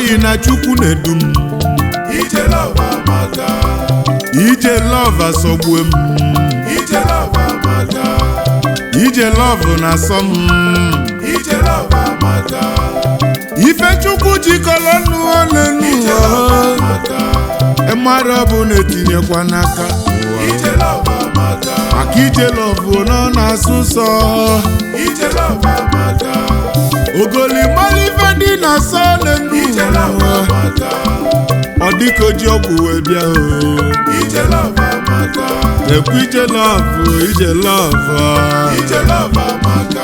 joyi na chukwu na-edu m ije love amaka ije love asọgbue m ije love amaka ije love na-asọ m ije love amaka ife chukwu jikọrọ nnu ole ije love n'ụwa amaka mmadụ ọ bụ na-etinyekwa n'aka ụwa. ije love amaka maka ije love nọ na-asụ nsọ ije love amaka ogoli mmalụ ife dị na-asọ ole ije love n'ụwa amaka ọ dịka oji ọgwụ wee bịa o ije love amaka ekwu ije love ije love ije love amaka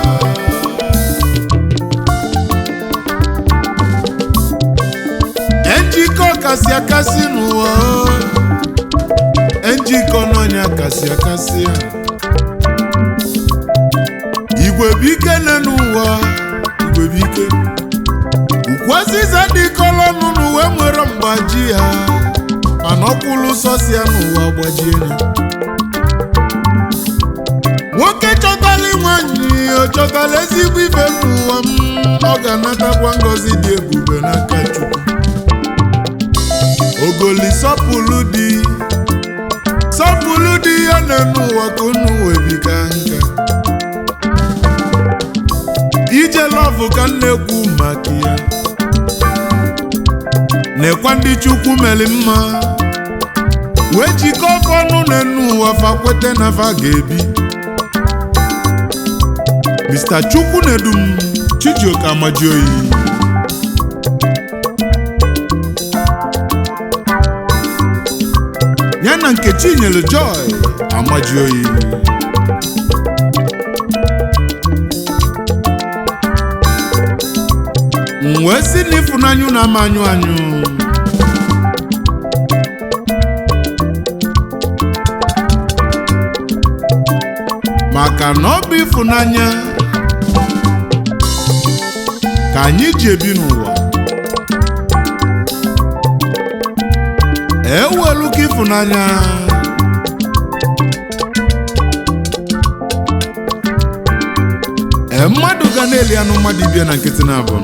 njikọ kasị akasị n'ụwa njikọ n'ọnya kasị akasị a igwe bụ ike nne n'ụwa igwe bụ ike ukwuaziza dịkọrọ ọnụ n'uwe nwere mgbaji ya mana ọkwụlụ sọsi ya n'ụwa gbajie ya nwoke chọtala nwanyị ọ chọtala ezigbo ibe n'ụwa m ọ ga-anatakwa ngọzi dị ebube n'aka Chukwu ogoli sọpụlụ dị sọpụlụ dị ya na-eme ụwa ka unu webiga nka ije lọvụ ka m na-ekwu maka ya nekwa ndị chukwu meli mma wee jikọọ ọnụ na-enu ụwa fa kwete na fa ga-ebi Mr. Chukwu na-edum Chijioke Amajioyi ya na Nkechi nyere Joy Amajioyi m wee si n'ịfụnanya na ama anyụ anyụ maka na ọ bụ ịfụnanya ka anyị ji ebi n'ụwa ewelu ka ịfụnanya ee mmadụ ga na-eli anụ mmadụ ibia na nkịtị na abụọ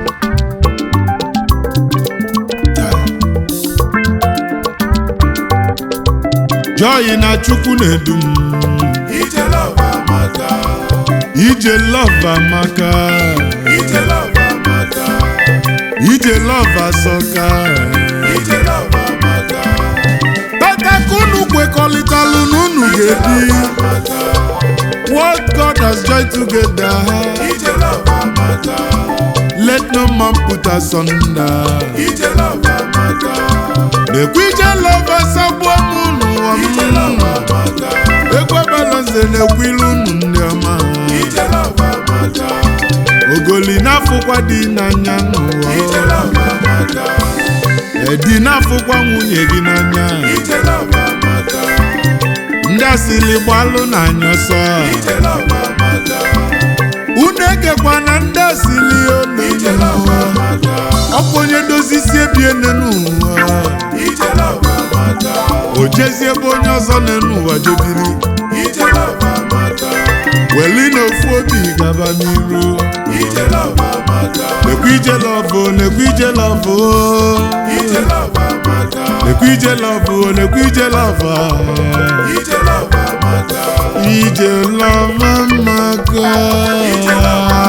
Joy na Chukwu na-edu m ije love amaka ije love amaka ije love amaka ije love asọka ije love amaka tata ka unu kwekọrịtalụ na unu ga-ebi what God has joined together ije love amaka let no man put asunder ije love amaka na-ekwu ije love asagbuo m n'ụwa ije m love amaka ekwe balanse na-ekwu ilu unu ndị ọma ije love amaka ogoli na-afụkwa dị n'anya n'ụwa ije love amaka edi na-afụkwa nwunye gị n'anya ije love amaka ndị asịrị gbalụ n'anya ọsọ ije love amaka unu egekwa na ndị asịrị ije olu love amaka ọkwa onye dozi isi ebie n'enu ụwa ije love amaka o jezie ebe onye ọzọ n'enu ụwa jebiri ije love amaka weli na ofu obi gaba n'iru ije love amaka lekwa ije lọvụ lekwa ije lọvụ ije love amaka lekwa ije lọvụ lekwa ije lọvụ ije love amaka ije lọvụ maka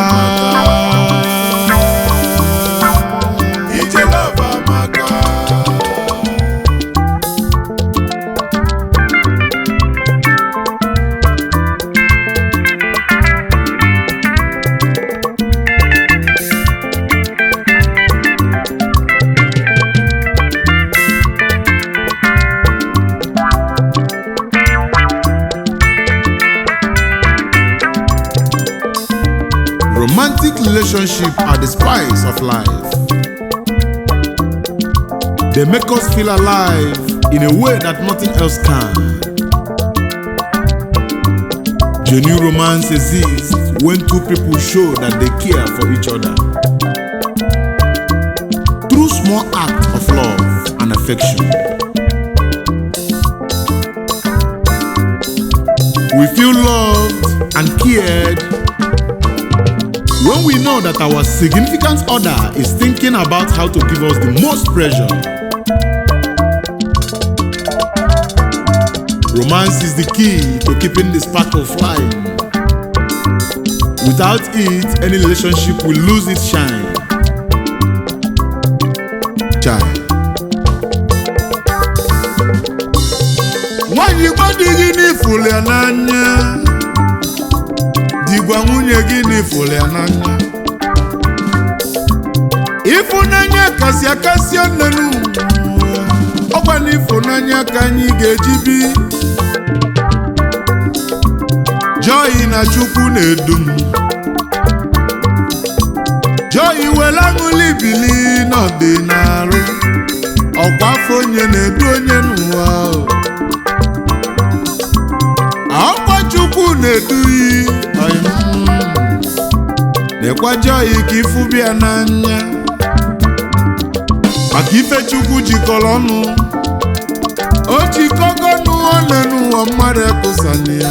ije love amaka romantic relationship are the spice of life they make us feel alive in a way that nothing else can genuine romance exists when two people show that they care for each other through small acts of love and affection we feel loved and cared when we know that our significant other is thinking about how to give us the most pressure. Romance is the key to keeping the sparkle flying. Without it, any relationship will lose its shine. Child. Nwanyị gwa di gị n'ifụlụ ya n'anya di gwa nwunye gị n'ifụlụ ya n'anya ịfụnanya kasị akasị nnenu ọkwa n'ịfụnanya ka anyị ga-eji bi Joy na Chukwu na-edu m Joy were aṅụli bili n'ọdịnarụ ọkwa afọ onye na-edu onye n'ụwa ọkwa Chukwu na-eduyi lekwa Joy ka ịfụ bịa n'anya maka ife Chukwu jikọrọ ọnụ o jikọgo n'ụwa ole n'ụwa mmadụ ekụsana ya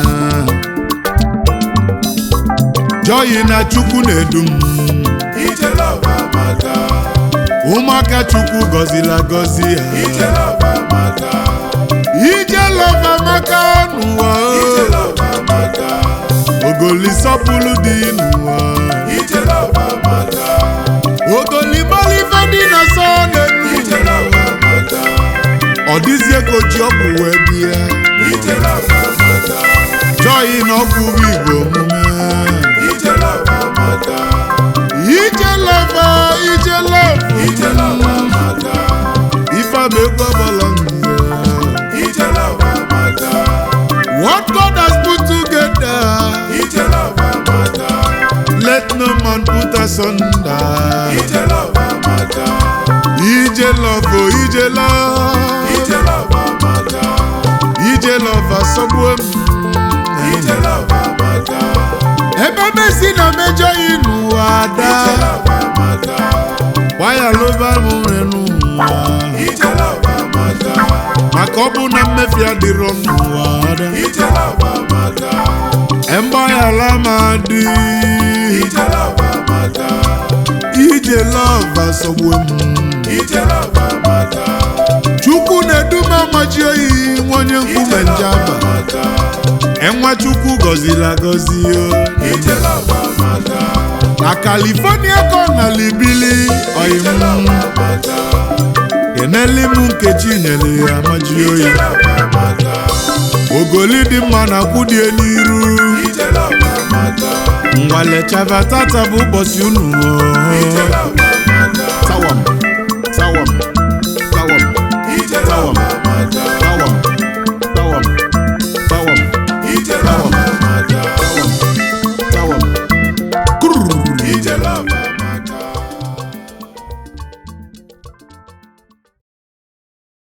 Joy na Chukwu na-edu m Ije love amaka. ụmụaka Chukwu gọziri agọzi ha Ije love amaka. ije lọva maka n'ụwa Ije love amaka. ogoli sọpụrụ dị n'ụwa Ije love amaka. ogoli gbalife dị na sọ n'elu Ije love amaka. ọ dịzie ka oji ọgwụ wee bịa Ije love amaka. Joy na ọgwụ bụ igbo omume Ije love amaka. ije lọva ije lọva Ije love amaka. ife bụ ego ọbọlọ nze Ije love amaka. what God has put together Ije love amaka. let no man put asunder Ije love amaka. ije lọva o ije lọva Ije love amaka. ije lọva sọgbuo m Ije love amaka. ebe mesi na mejọ yi n'ụwa ada Ije love amaka. gbaya lova m nre n'ụwa Ije love amaka. maka ọ bụ na mmefu adịrọ n'ụwa ada Ije love amaka. mgbaghara m adị Ije love amaka. ije lọva sọgbuo m Ije love amaka. chukwu na-edu m amaji oyi nwa onye nkume njaba Amaka. enwa chukwu gọziri agọzi o Ije love amaka. na California ka ọ na libili oyi Ije m love amaka. keneli m nkechi nyere ya amaji Ije oyi love amaka. ogoli dị mma na kwudie n'iru Ije love amaka. ngwale chava tata bụ ụbọchị unu o. Ije love